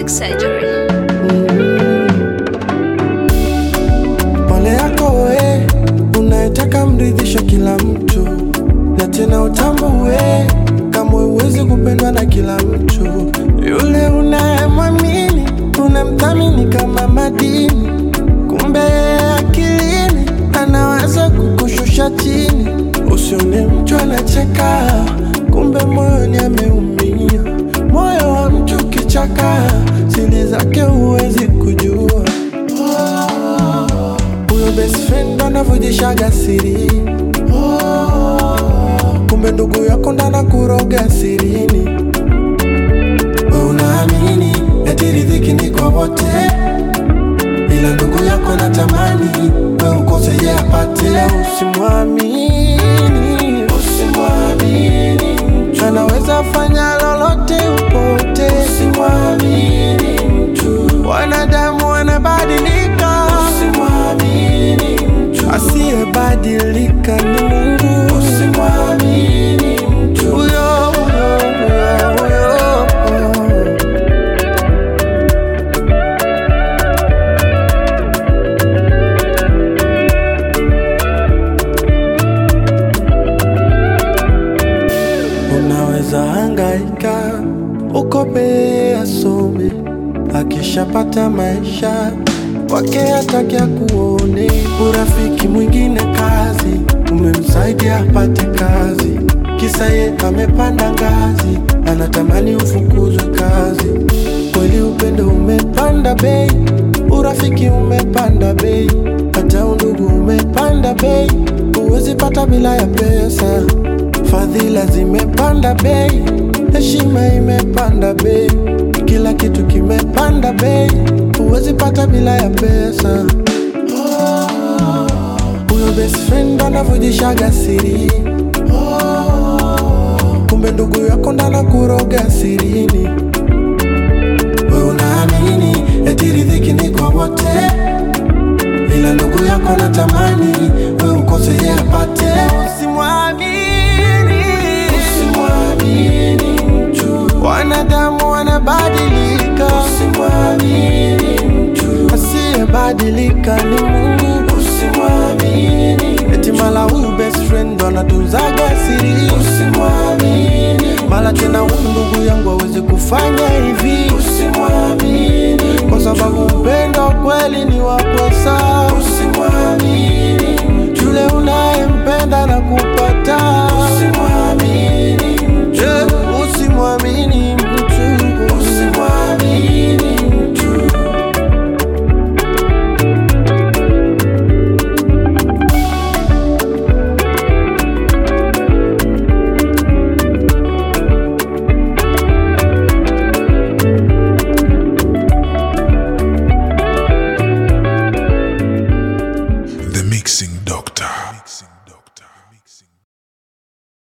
surgery. Pole yako we unayetaka mridhisha kila mtu, na tena utambue kama huwezi kupendwa na kila mtu. Yule unayemwamini unamthamini kama madini, kumbe yeye akilini anaweza kukushusha chini. Usione mtu anacheka, kumbe moyoni ameumia. Moyo wa mtu kichaka, siri zake huwezi kujua huyo best friend anavujishaga siri kumbe ndugu yako ndana kuroga sirini we unaamini eti riziki ni kwa wote ila ndugu yako natamani we ukose ye apate usimwamini usimwamini mtu anaweza fanya lolote upote usimwamini mtu wanadamu wanabadilika usimwamini mtu asiyebadilika ni Mungu usimwamini mtu huyo huyo huyo huyo Unaweza hangaika ukope asome, akishapata maisha wake hataki akuone. Urafiki mwingine kazi, umemsaidia apate kazi, kisa ye amepanda ngazi, anatamani ufukuzwe kazi. Kweli upendo umepanda bei, urafiki umepanda bei, hata undugu umepanda bei, huwezi pata bila ya pesa. Fadhila zimepanda bei, heshima imepanda bei, kila kitu kimepanda bei, huwezi pata bila ya pesa. Huyo best friend anavujishaga siri, kumbe ndugu yako ndana kuroga sirini. We unaamini eti riziki ni kwa wote, ila ndugu yako natamani we ukose ye apate. Usimwamini, usimwamini mtu, wanadamu wanabadilika. Usimwamini mtu, asiyebadilika ni Mungu. Usimwamini eti mala huyu best friend anatunzaga siri. Usimwamini mala tena huyu ndugu yangu awezi kufanya hivi. Usimwamini kwa sababu upendo kweli ni wa pesa. Usimwamini yule unayempenda na kupa